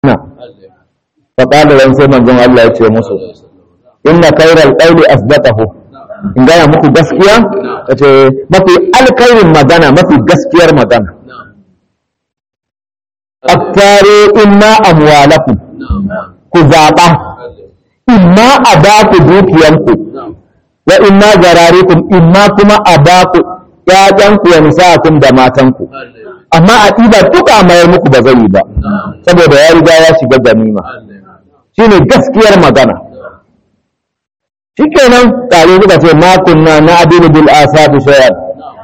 na faƙaɗa ran sai manzon Allah ya ce musu inna kairal ƙauli asdaqahu in gaya muku gaskiya ka ce mafi alkairin magana mafi gaskiyar magana aktare imma amwalakum ku zaɓa imma a ba ku dukiyanku wa imma zararikum imma kuma a ba ku ƴaƴanku wa nisa'akum da matanku amma a ɗiba duka mayar muku ba zai yi ba saboda ya riga ya shiga ganima shine gaskiyar magana shikenan tare suka ce ma kunna na adinu bil asabi shay'an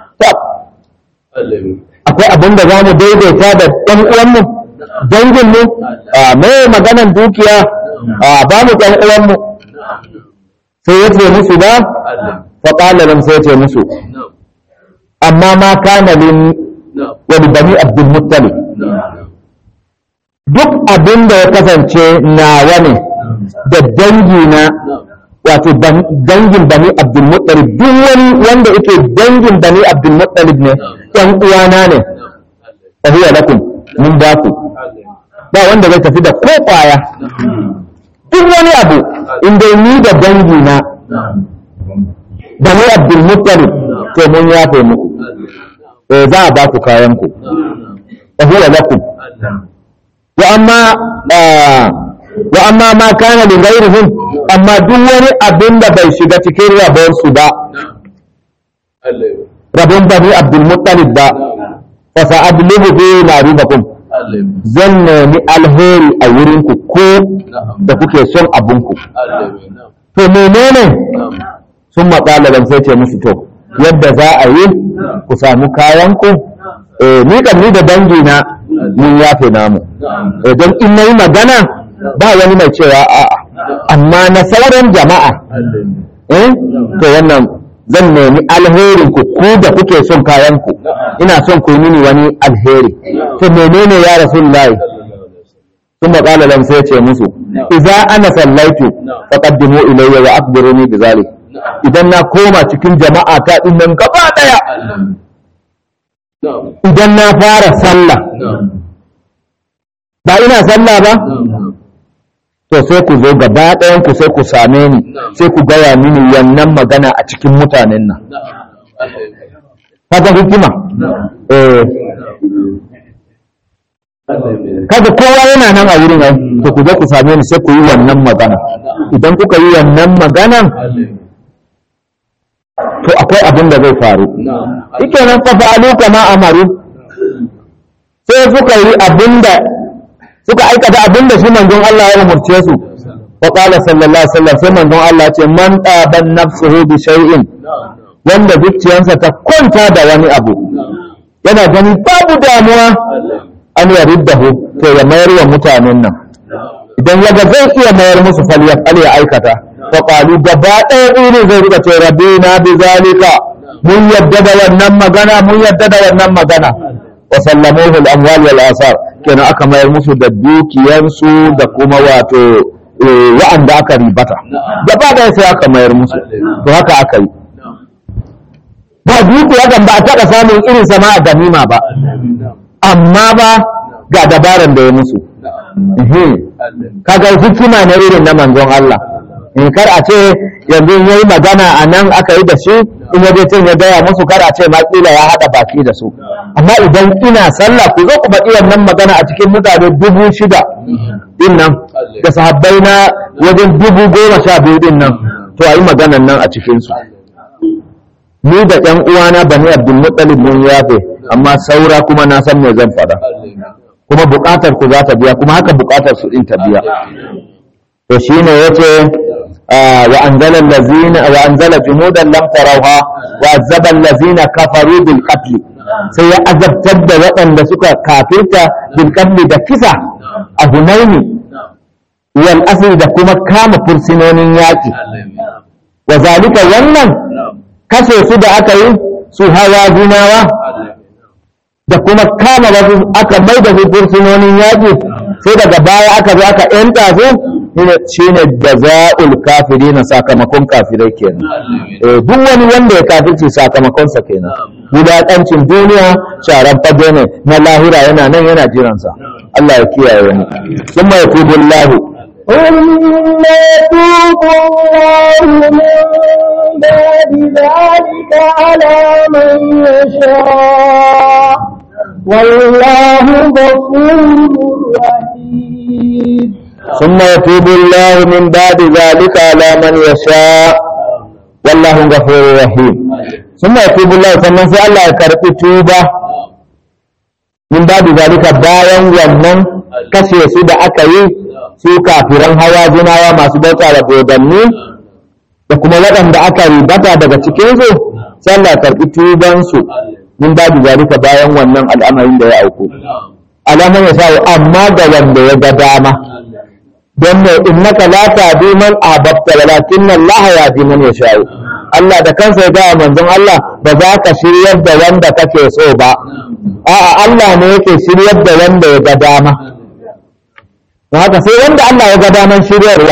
akwai abin da zamu daidaita da ɗan uwanmu dangin mu a mai maganan dukiya a ba mu ɗan uwanmu sai ya ce musu ba fa qala lam sai ya ce musu amma ma kana lin wani bani abdul muttalib duk abin da ya kasance nawa ne da dangi na wato dangin bani abdul muttalib duk wani wanda yake dangin bani abdul muttalib ne ɗan uwana ne fa huwa lakum mun ba ku ba wanda zai tafi da ko kwaya duk wani abu inda ni da dangi na bani abdul muttalib to mun yafe muku eh za a ba ku kayan ku fa huwa lakum wa amma wa amma ma kana li ghairihim amma duk wani abin da bai shiga cikin rabon su ba rabon bani abdul muttalib ba fa sa'adlubu bi naribakum zan nemi alheri a wurin ku ko da kuke son abun ku to menene sun maƙala dan sai ce musu to yadda za a yi ku samu kayan ku ni kan ni da dangi na mun yafe namu don in nayi magana ba wani mai cewa a'a amma na sauran jama'a eh to wannan zan nemi alherin ku ku da kuke son kayan ku ina son ku yi mini wani alheri to menene ya rasulullahi sun maƙala lam sai ce musu idza ana sallaitu faqaddimu ilayya wa akhbiruni bi zalik idan na koma cikin jama'a ta din nan gaba daya idan na fara sallah ba ina sallah ba to sai ku zo gaba ɗayan ku sai ku same ni sai ku gaya mini wannan magana a cikin mutanen nan kaga hikima eh kaga kowa yana nan a wurin ai to ku zo ku same ni sai ku yi wannan magana idan kuka yi wannan maganan to akwai abin da zai faru ike nan fa fa'alu kama amaru sai suka yi abin da suka aikata abin da shi manzon Allah ya umurce su wa qala sallallahu alaihi wasallam sai manzon Allah ce man taban nafsuhu bi shay'in wanda zuciyarsa ta kwanta da wani abu yana gani babu damuwa an yariddahu to ya mayar wa mutanen nan idan yaga zai iya mayar musu fal ya aikata faƙalu gaba ɗaya ɗini zai rika ce rabina bi zalika mun yadda da wannan magana mun yadda da wannan magana wa sallamuhu al-amwal wal asar kenan aka mayar musu da dukiyansu da kuma wato wa'anda aka ribata gaba ɗaya sai aka mayar musu to haka aka yi ba dukiya kan ba a taɓa samun irin sama a ganima ba amma ba ga dabaran da ya musu kaga hikima na irin na manzon Allah in kar a ce yanzu yayi magana a nan aka yi da shi in ya can ya gaya musu kar a ce ma kila ya haɗa baki da su amma idan ina sallah ku zo ku faɗi wannan magana a cikin mutane dubu shida din nan da sahabbai na wajen dubu goma sha biyu din nan to a yi maganan nan a cikinsu ni da ƴan uwana bani abdul muttalib mun yafe amma saura kuma na san me zan faɗa kuma buƙatar ku za ta biya kuma haka buƙatar su din ta biya to shine yace wa anzala allazina wa anzala junudan lam tarawha wa azaba allazina kafaru bil qatl sai ya azabtar da waɗanda suka kafirta bil qatl da kisa a hunaini wal asri da kuma kama fursinonin yaki wa zalika wannan kashe su da aka yi su hawa gunawa da kuma kama wasu aka mai da fursunonin yaƙi sai daga baya aka zo aka yanta su shi ne da za'ul kafiri na sakamakon kafirai kenan duk wani wanda ya kafirci sakamakonsa kenan wulaƙancin duniya sharan fage ne na lahira yana nan yana jiransa Allah ya kiyaye mu summa yatubu Allah ثم يتوب الله من بعد ذلك على من يشاء والله غفور رحيم ثم يتوب الله من بعد ذلك على من يشاء والله غفور رحيم ثم يتوب الله sannan sai Allah ya karbi tuba min babu zalika bayan wannan kashe su da aka yi su kafiran hawa jinawa masu bauta da dodanni da kuma waɗanda aka ribata daga cikinsu sai Allah ya karbi tubansu min babu zalika bayan wannan al'amarin da ya auku alaman ya sa amma ga wanda ya ga dama don mai innaka la tahdi man ahbabta walakinna Allah yahdi man yasha Allah da kansa ya gaya manzon Allah ba za ka shiryar da wanda kake so ba a'a Allah ne yake shiryar da wanda ya ga dama don haka sai wanda Allah ya ga daman shiryarwa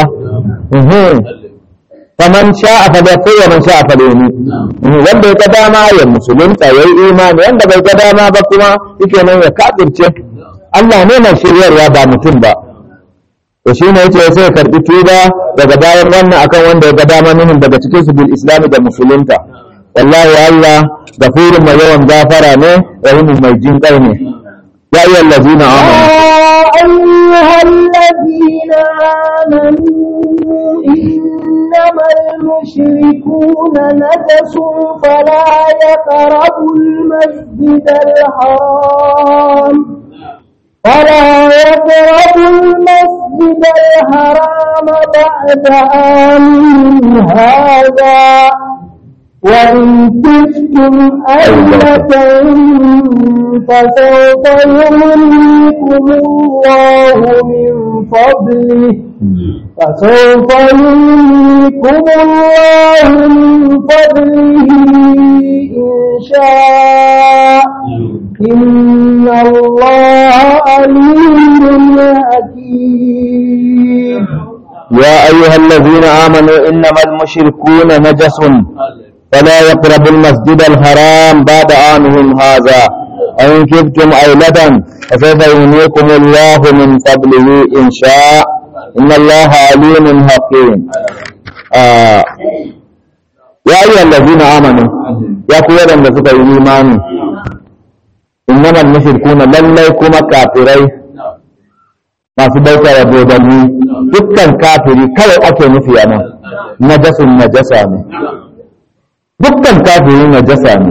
faman sha'a fa bai wa man sha'a fa leni wanda ya ga dama ya musulunta yayi imani wanda bai ga dama ba kuma yake nan ya kafirce Allah ne mai shiryarwa ba mutum ba to shi ne yace sai karbi tuba daga bayan wannan akan wanda ya ga dama minhum daga cikin su bil islam da musulunta wallahi Allah gafurun mai yawan gafara ne rahimun mai jin kai ne ya ayyuhal ladina amanu أيها الذين آمنوا إنما المشركون نجس فلا يقربوا المسجد الحرام فلا يقربوا المسجد الحرام بعد آمن هذا وإن كفتم أيلة فسوف يغنيكم الله من فضله فسوف يغنيكم الله من فضله إن شاء إن الله عليم حكيم يا أيها الذين آمنوا إنما المشركون نجس فلا يقربوا المسجد الحرام بعد عامهم هذا أن كبتم عيلة فسوف يغنيكم الله من فضله إن شاء إن الله عليم حكيم آه. يا أيها الذين آمنوا يا قوة لم تسكوا إيماني إنما المشركون لن يكون كافرين masu bauta da dodanni dukkan kafiri kawai ake nufi a nan najasun najasa ne dukkan kafiri najasa ne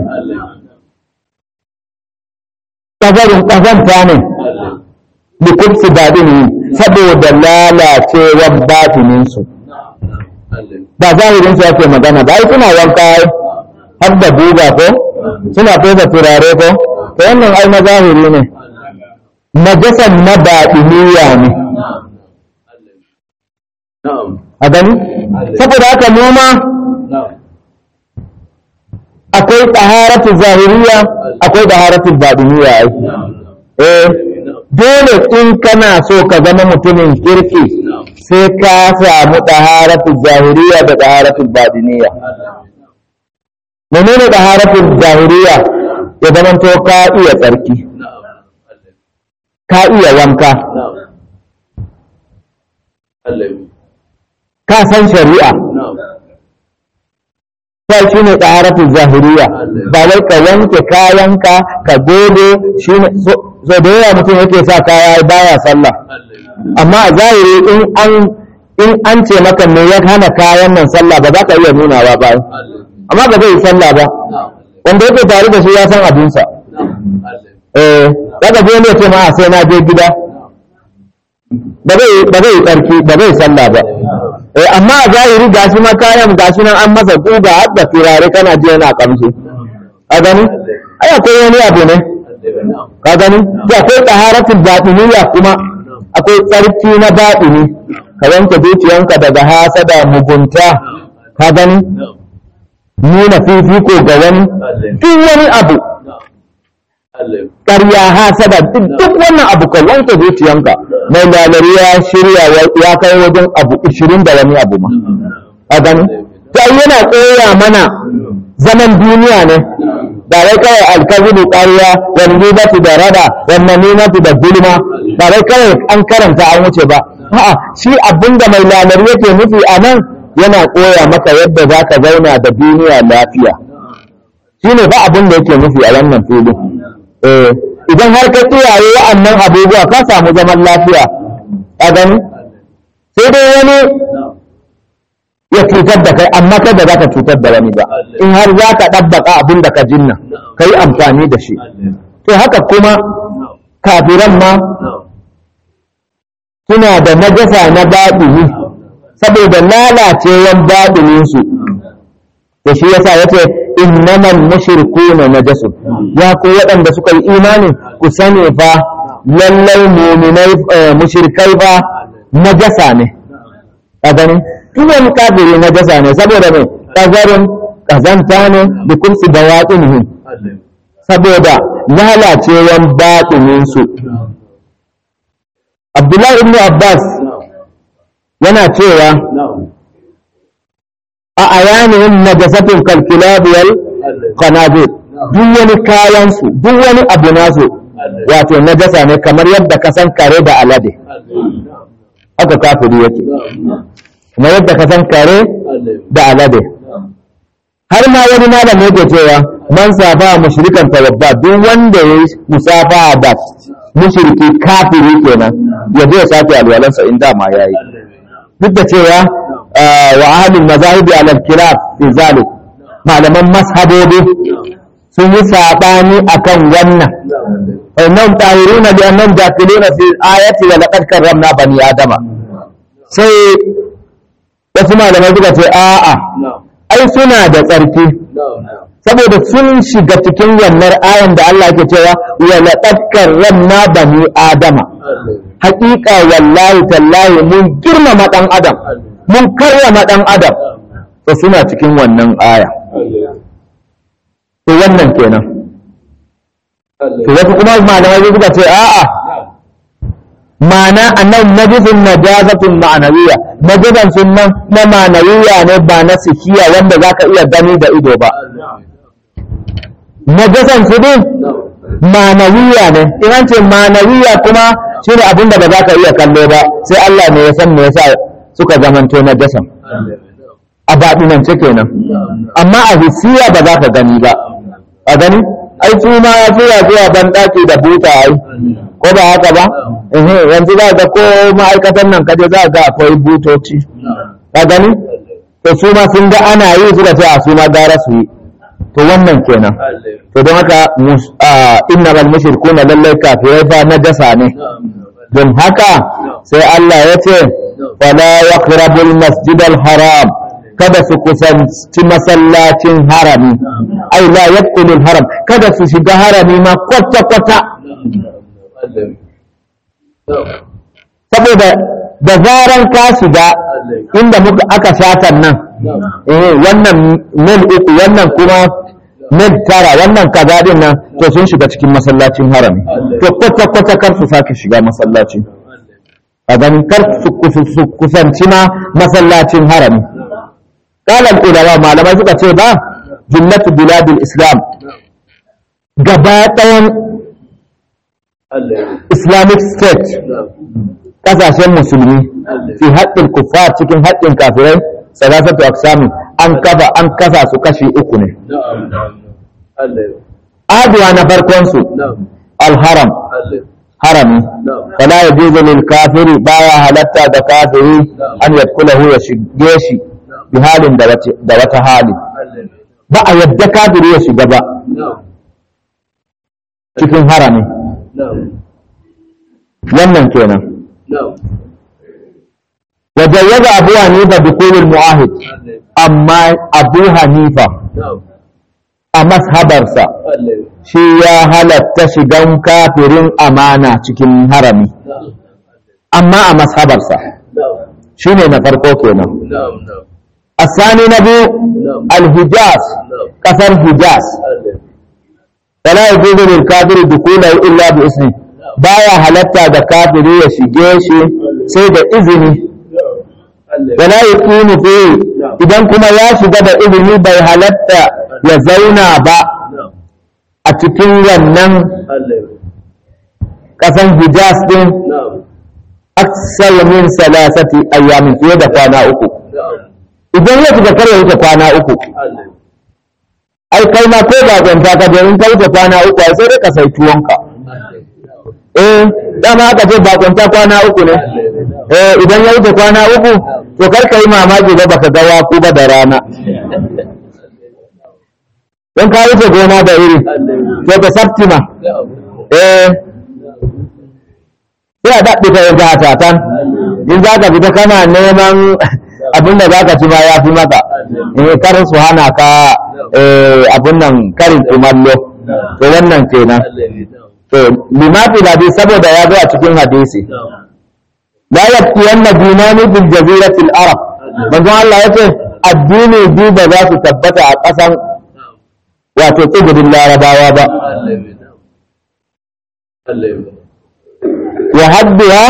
ƙazarin ƙazanta ne likursu daɗin saboda lalacewar batininsu ba zahirinsu ake magana ba ai suna wanka har da buga ko suna fesa turare ko to wannan ai na zahiri ne najasan na baɗiniya ne a gani saboda haka mu ma akwai taharatu zahiriya akwai taharatu baɗiniya ai eh dole in kana so ka zama mutumin kirki sai ka samu taharatu zahiriya da taharatu baɗiniya menene taharatu zahiriya ya zama to ka iya tsarki ka iya wanka ka san shari'a ta shi ne ɗaharafin zahiriya ba wai ka wanke kayanka ka gode shi ne so da yawa mutum yake sa kaya baya sallah amma a zahiri in an in an ce maka me ya hana kayan nan sallah ba za ka iya nunawa ba amma ba zai yi sallah ba wanda yake tare da shi ya san abinsa eh daga je ne ce ma sai na je gida ba zai ba zai tsarki ba zai sallah ba eh amma a zahiri gashi ma kayan gashi nan an masa guga har da turare kana ji yana kamshi a gani ai akwai wani abu ne ka gani sai akwai taharatul batiniya kuma akwai tsarki na batini ka wanke zuciyanka daga hasada mugunta ka gani nuna fifiko ga wani duk wani abu ƙarya hasada duk wannan abu ka wanke zuciyanka mai lalari ya shirya ya kai wajen abu ishirin da wani abu ma a gani ta yana tsaya mana zaman duniya ne ba wai kawai alkazibu ƙarya wal ghibatu da rada wal namimatu da gulma ba wai kawai an karanta an wuce ba a'a shi abinda mai lalar yake nufi a nan yana koya maka yadda za ka zauna da duniya lafiya shi ne ba abin da yake nufi a wannan filin eh idan har ka kiyaye wa'annan abubuwa ka samu zaman lafiya a gani sai dai wani ya cutar da kai amma kai da za ka cutar da wani ba in har za ka ɗabbaka abin da ka jinna ka yi amfani da shi to haka kuma kafiran ma suna da najasa na baɗini saboda lalacewan baɗininsu da shi yasa ya ce innamal mushrikuna najasun ya ku waɗanda suka yi imani ku sani fa lallai muminai mushrikai fa najasa ne a ganin duk wani kafiri najasa ne saboda mai kazarin kazanta ne da kursi da waɗinihin saboda lalacewan baɗininsu abdullahi ibn abbas yana cewa a ayanin najasatun kalkilabiyar kanabir duk wani kayansu duk wani abu nasu wato najasa ne kamar yadda ka san kare da alade haka kafiri yake kamar yadda ka san kare da alade har ma wani malam yake cewa man safa mushrikan tawabba duk wanda ya yi musafa da mushriki kafiri kenan ya je ya sake alwalansa in dama yayi duk da cewa wa ahlul mazahibi ala al-khilaf fi zalik malaman mashabobi sun yi sabani akan wannan wannan tahiruna bi annam dakiluna fi ayati wa laqad karramna bani adama sai wasu malamai suka ce a'a ai suna da tsarki saboda sun shiga cikin wannan ayan da Allah ke cewa wa laqad karramna bani adama haƙiƙa wallahi tallahi mun girmama ɗan adam mun karrama ɗan adam to suna cikin wannan aya to wannan kenan to wasu kuma malamai suka ce a'a ma'ana annan najisun najazatun ma'anawiya najisan sunan na ma'anawiya ne ba na sikiya wanda zaka iya gani da ido ba najasan su din ma'anawiya ne in an ce ma'anawiya kuma shine abin da ba za ka iya kallo ba sai Allah ne ya san me yasa suka zamanto najasan a baɗinance kenan amma a hisiya ba za ka gani ba a gani ai su ma ya tura zuwa ban ɗaki da buta ai ko ba haka ba ehe yanzu za ga ko ma'aikatan nan kaje za ga akwai butoci ka gani to su ma sun ga ana yi suka ce a su ma gara su yi to wannan kenan to don haka inna bal mushrikuna lallai kafirai fa najasa ne don haka sai Allah ya ce fala yaqrabul masjidal haram kada su kusanci masallacin harami ai la yadkhulul haram kada su shiga harami ma kwata kwata saboda da zaran ka shiga inda muka aka shatan nan eh wannan mil uku wannan kuma mil tara wannan kaza din nan to sun shiga cikin masallacin harami to kwata kwata kar su sake shiga masallaci a ganin kar su kusanci ma masallacin harami قال العلماء malamai suka ce ba jumlatu biladul islam gaba ɗayan islamic state ƙasashen musulmi fi haƙƙin kuffar cikin haƙƙin kafirai salasatu aqsami an kafa an kasa su kashi uku ne aduwa na farkon su alharam harami fala yajuzu lil kafiri baya halatta da kafiri an yadkulahu ya shige shi bi halin da wata hali ba a yadda kafiri ya shiga ba cikin harami wannan kenan wajayyaza abu hanifa dukulul mu'ahid amma abu hanifa a mashabarsa shi ya halatta shigan kafirin amana cikin harami amma a mashabarsa shi ne na farko kenan الثاني نبي الحجاز كفر حجاز فلا يجوز للكافر دخوله إلا بإذنه بايا halatta da kafiri ya shige shi sai da izini wala yakunu fi idan kuma ya shiga da izini bai halatta ya zauna ba a cikin wannan ƙasan hijaz din aksar min salasati ayyamin fiye da kwana uku idan ya shiga kar ya wuce kwana uku ai kai ma ko ba kwanta ka je in ka wuce kwana uku ai sai dai ka sai tuwonka eh dama aka ce ba kwanta kwana uku ne eh idan ya wuce kwana uku to kar ka yi mamaki ba baka ga waku ba da rana don ka wuce gona da iri to ka sabtima eh sai a daɗe ka yanzu a tatan in za ka fita kana neman abin da za ka ci ma ya fi maka in karin su hana ka abin nan karin kumallo to wannan kenan to limafi labi saboda ya zo a cikin hadisi la yaktiyanna dinani bil jaziratil arab manzo Allah yace addini biyu ba za su tabbata a ƙasan wato tsibirin larabawa ba ya hadduwa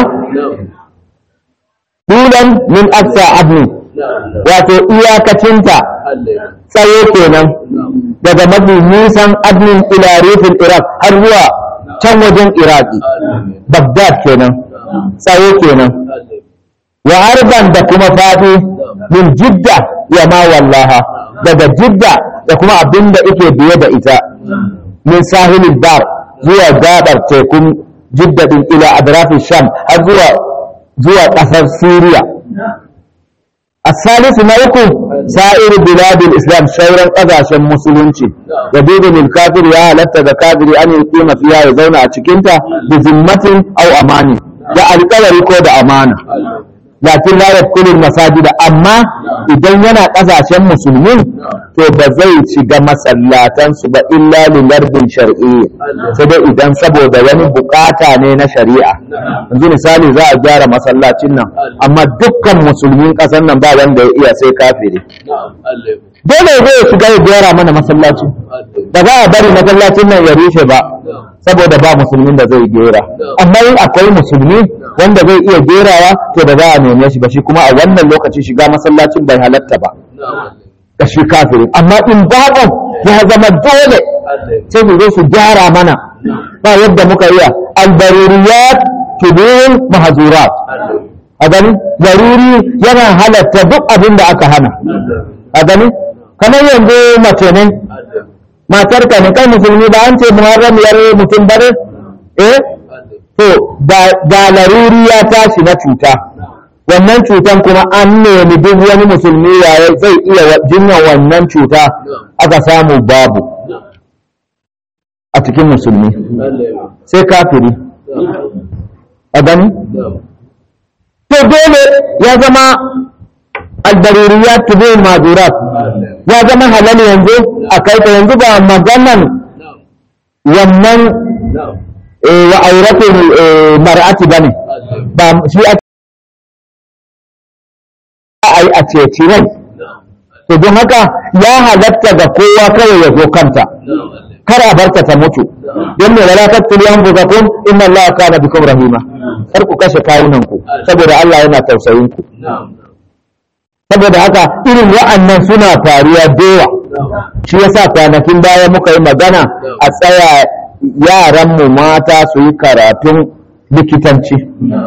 dulan min aksa abni wato iyakacinta tsaye kenan daga mafi nisan adnin ila rufin iraq har zuwa can wajen iraki bagdad kenan tsaye kenan wa harban da kuma fadi min jidda ya ma wallaha daga jidda da kuma abin da ike biye da ita min sahilin bar zuwa gabar tekun jidda din ila adrafin sham har zuwa zuwa ƙasar siriya الثالث نوكو سائر بلاد الإسلام شورا قضاشا مسلمين يدود للكافر يا لتا كافر أن يقيم فيها يزون أتشكنتا بذمة أو أماني يا القول كود أمانة لكن لا يدخل المساجد أما إذا ينا قضاشا مسلمين to ba zai shiga masallatansu ba illa lilarbin shar'i sai dai idan saboda wani bukata ne na shari'a yanzu misali za a gyara masallacin nan amma dukkan musulmin ƙasar nan ba wanda ya iya sai kafiri dole zai shiga ya gyara mana masallaci ba za a bari masallacin nan ya rushe ba saboda ba musulmin da zai gera amma in akwai musulmi wanda zai iya gerawa to da za a neme shi ba shi kuma a wannan lokaci shiga masallacin bai halatta ba da shi kafirin amma in babu ya zama dole sai su zo su gyara mana ba yadda muka iya albaruriyat tudun mahazurat a gani zaruri yana halatta duk abin da aka hana a gani kamar yanzu mace ne matar ka ne kai musulmi ba an ce muharram yar mutum bare eh to ga laruri ya tashi na cuta wannan cutan kuma an nemi duk wani musulmi yaya zai iya jinyar wannan cuta aka samu babu a cikin musulmi sai kafiri a gani to dole ya zama albaruriyat tubin madurat ya zama halal yanzu a kai ta yanzu ba maganan wannan wa auratul mar'ati bane ba shi a yi a ceci rai to don haka ya halatta ga kowa kawai ya zo kanta kar a barta ta mutu don me wala tattuli an buzakum inna allaha kana bikum rahima kar ku kashe kawunan ku saboda Allah yana tausayin ku saboda haka irin wa'annan suna faruwa dewa shi yasa kwanakin baya muka yi magana a tsaya yaran mu mata su yi karatun likitanci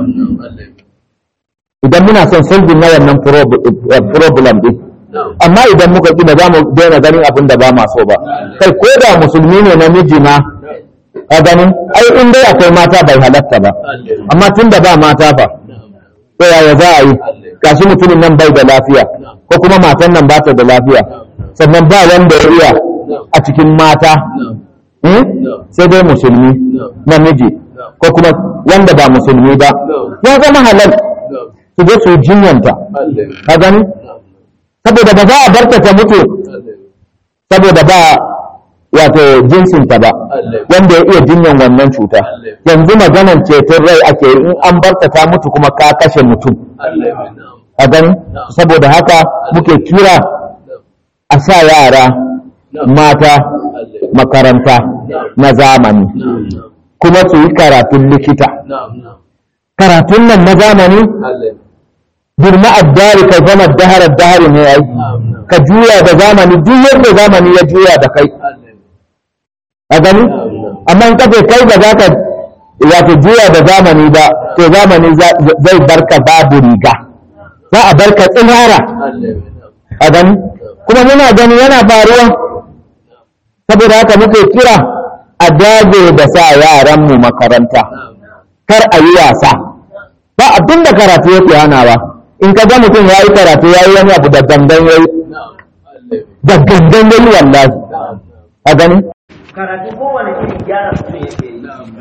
idan muna son solving na wannan problem din amma idan muka ƙi ba za mu daina ganin abin da ba ma so ba kai ko da musulmi ne namiji ma a ganin ai in dai akwai mata bai halatta ba amma tun da ba mata ba to yaya za a yi gashi mutumin nan bai da lafiya ko kuma matan nan ba ta da lafiya sannan ba wanda ya iya a cikin mata sai dai musulmi namiji ko kuma wanda ba musulmi ba ya zama halal su je su jinyanta ka gani saboda ba za a barta ta mutu saboda ba wato jinsinta ba wanda ya iya jinyan wannan cuta yanzu maganan ceton rai ake in an barta ta mutu kuma ka kashe mutum a gani saboda haka muke kira a sa yara mata makaranta na zamani kuma su yi karatun likita karatun nan na zamani birma addari ka zama daharar dahari ne ai ka juya da zamani duk yadda zamani ya juya da kai a gani amma in kace kai ba za ka wato juya da zamani ba to zamani zai barka babu riga za a barka tsinara a gani kuma muna gani yana faruwa saboda haka muke kira a dage da sa yaranmu makaranta kar a yi wasa ba abin da karatu yake hanawa in ka ga mutum ya yi karatu ya yi wani abu da gangan ya yi da gangan ya yi wallahi a gani karatu kowane irin gyara mutum yake yi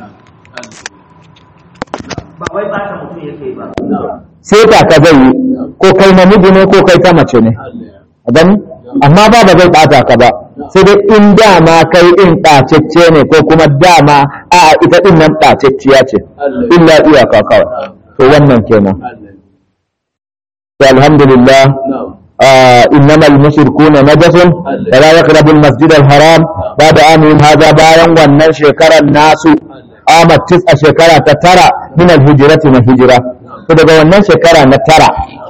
ba wai bata mutum yake ba sai ka ka zai yi ko kai namiji ne ko kai ta mace ne a gani amma ba ba zai bata ka ba sai dai in dama kai in ɓacecce ne ko kuma dama a ita din nan ɓacecciya ce illa iyaka kawai to wannan kenan to alhamdulillah إنما المشركون نجس فلا يقربوا المسجد الحرام بعد عامهم هذا بايا wannan shekarar nasu amat tis'a shekara ta tara min alhijrati na hijira to daga wannan shekara na tara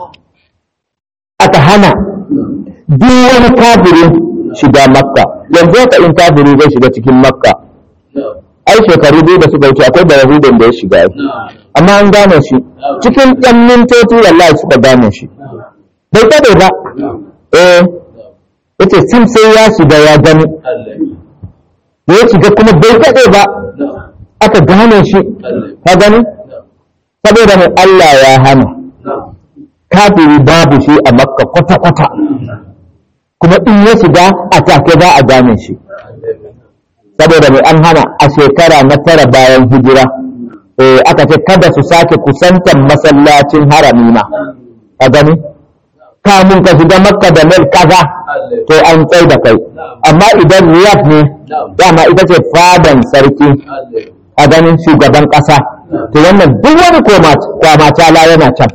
aka hana duk wani kafiri shiga makka yanzu haka in kafiri zai shiga cikin makka ai shekaru biyu da suka wuce akwai da yahudin da ya shiga amma an gane shi cikin ɗan mintoci wallahi suka gane shi bai kaɗe ba eh yace sim sai ya shiga ya gani da ya shiga kuma bai kaɗe ba aka gane shi ka gani saboda mai Allah ya hana kafiri babu shi a makka kwata-kwata kuma in ya shiga a take za a gane shi saboda mai an hana a shekara na tara bayan hijira aka ce kada su sake kusantar masallacin harami ma a gani kamun ka shiga makka da mil kaza to an tsai da kai amma idan riyad ne dama ita ce fadan sarki a ganin shugaban ƙasa to wannan duk wani kwamacala yana can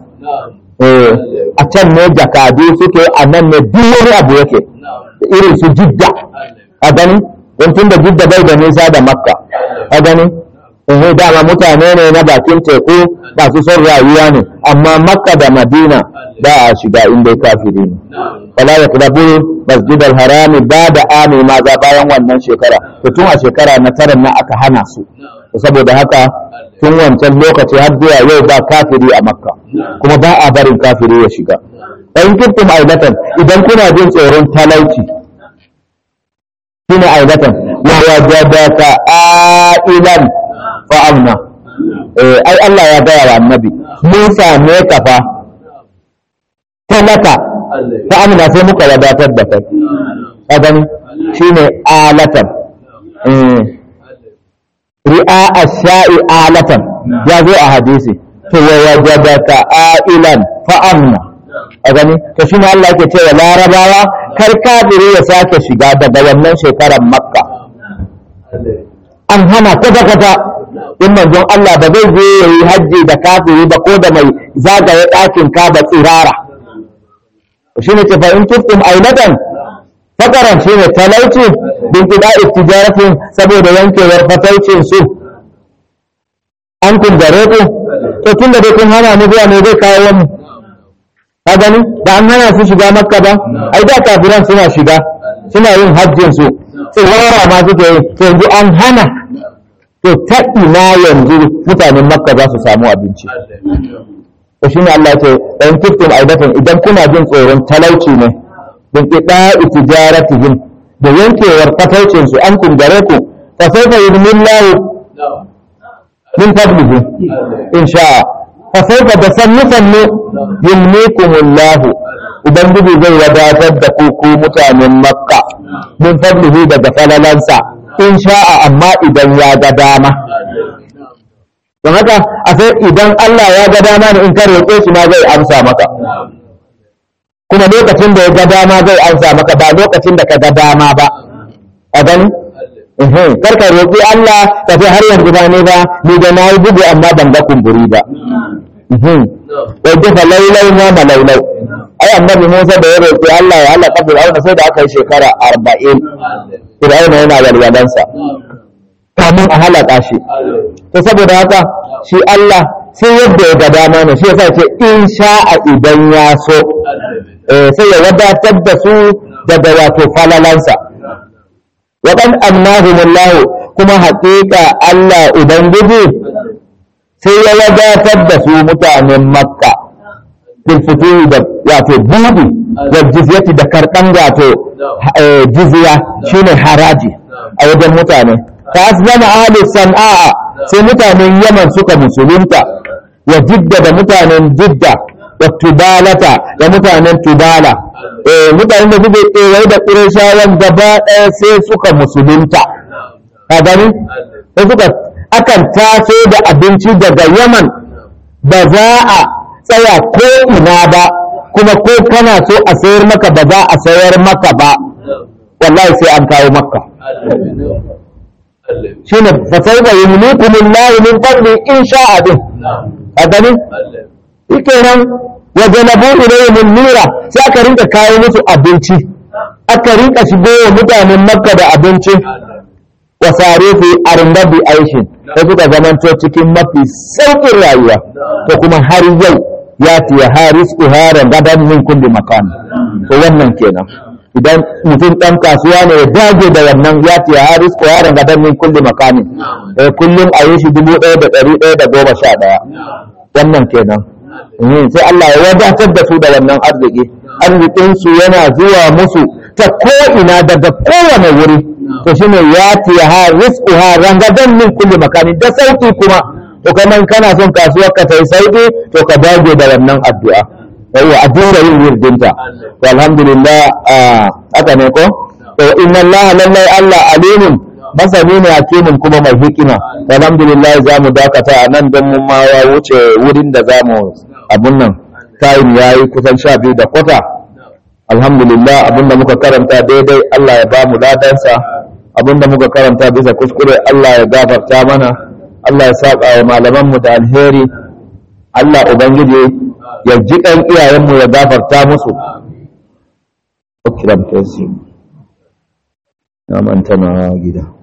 a can ne jakadu suke a nan ne duk wani abu yake irin su jidda a gani don tun da jidda bai da nisa da makka a gani in dama mutane ne na bakin teku masu son rayuwa ne amma makka da madina ba a shiga inda kafiri ne fala ya kulabu masjid harami ba da ami ma za bayan wannan shekara to tun a shekara na tara na aka hana su saboda haka tun wancan lokaci har zuwa yau ba kafiri a makka kuma ba a barin kafiri ya shiga in kuntum aibatan idan kuna jin tsoron talauci shine aibatan wa wajadaka ailan fa amna eh ai Allah ya gaya wa annabi mun same ka fa talaka fa amna sai muka wadatar da kai ka gani shine alatan eh ri'a ash-sha'i alatan ya zo a hadisi to wa wajadaka ailan fa amna a gani to shine Allah yake cewa larabawa kar kafiri ya sake shiga daga wannan shekarar makka an hana kwata kwata in manzon Allah ba zai je yayi hajji da kafiri ba ko da mai zagaye ɗakin ka ba tsirara shine ce fa in tustum ainatan fakaran shine talauci bin kida tijaratin saboda yankewar fataucin su an kun gare ku to tunda dai kun hana mu zuwa ne zai kawo mu ka gani ba an hana su shiga makka ba ai da kafiran suna shiga suna yin hajjin su tsirara ma suke yi to yanzu an hana to ta ina yanzu mutanen makka za su samu abinci to shine Allah ce dan kiftum aidatan idan kuna jin tsoron talauci ne bin qida'i tijaratihim da yankewar fataucin su an kungare ku fa sawfa yudmillahu min fadlihi in sha'a fa sawfa da sannu sannu yumnikumullahu ubangiji zai wadatar da ku ku mutanen makka min fadlihi daga falalansa in sha'a amma idan ya ga dama don haka a sai idan Allah ya ga dama ne in ka roƙe shi ma zai amsa maka kuma lokacin da ya ga dama zai amsa maka ba lokacin da ka ga dama ba a gani kar ka roƙi Allah ka ce har yanzu ba ne ba ni da na yi bugu amma ban ga kumburi ba wai dafa laulau ma malaulau ai annabi Musa da ya roƙi Allah ya halaka Fir'auna sai da aka yi shekara arba'in Fir'auna yana walwalansa kamun a halaka shi to saboda haka shi Allah sai yadda ya ga dama ne shi yasa ce in sha'a idan ya so sai ya wadatar da su daga wato falalansa wa kan annahumullahu kuma haƙiƙa Allah ubangiji sai ya wadatar da su mutanen makka fil futuhi da wato budi da jizyati da karɓan wato eh, jizya shine haraji a wajen mutane ta zama ahli san'a sai mutanen yaman suka musulunta wa jidda da mutanen jidda wa tubalata da mutanen tubala eh mutanen da suke kewaye da ƙurashawan gaba ɗaya sai suka musulunta ka gani sai suka akan taso da abinci daga yaman ba za a tsaya ko ina ba kuma ko kana so a sayar maka ba za a sayar maka ba wallahi sai an kawo maka shine fa sawfa yumlikum Allah min fadli in sha'a din a gani shikenan wa jalabu ilayhim nira sai aka rinka kawo musu abinci aka rinka shigo wa mutanen makka da abinci wa sare fi arnabi aishin sai suka zamanto cikin mafi sauƙin rayuwa to kuma har yau ya tiya haris uharan gadan min kulli makan to wannan kenan idan mutum ɗan kasuwa ne ya dage da wannan ya tiya haris uharan gadan min kulli makanin eh kullum a yi shi dubu ɗaya da ɗari ɗaya da goma sha ɗaya wannan kenan Mhm, sai Allah ya wadatar da su da wannan arziki arzikinsu yana zuwa musu ta ko'ina daga kowane wuri to shine ya tiya ha rizquha rangadan min kulli makani da sauki kuma to kaman kana son kasuwar ka tai sauki to ka dage da wannan addu'a yawa a dinga yin wirdinta to alhamdulillah ah, haka ne ko to inna Allah lallai Allah alimun masani ne hakimin kuma mai hikima to alhamdulillah za mu dakata a nan don mun ma ya wuce wurin da za mu abun nan time ya yi kusan sha biyu da kwata alhamdulillah abinda muka karanta daidai Allah ya ba mu ladansa abinda muka karanta bisa kuskure Allah ya gafarta mana Allah ya saba wa malamanmu da alheri Allah ubangiji ya ji ɗan iyayenmu ya gafarta musu kiran tesi na manta na gida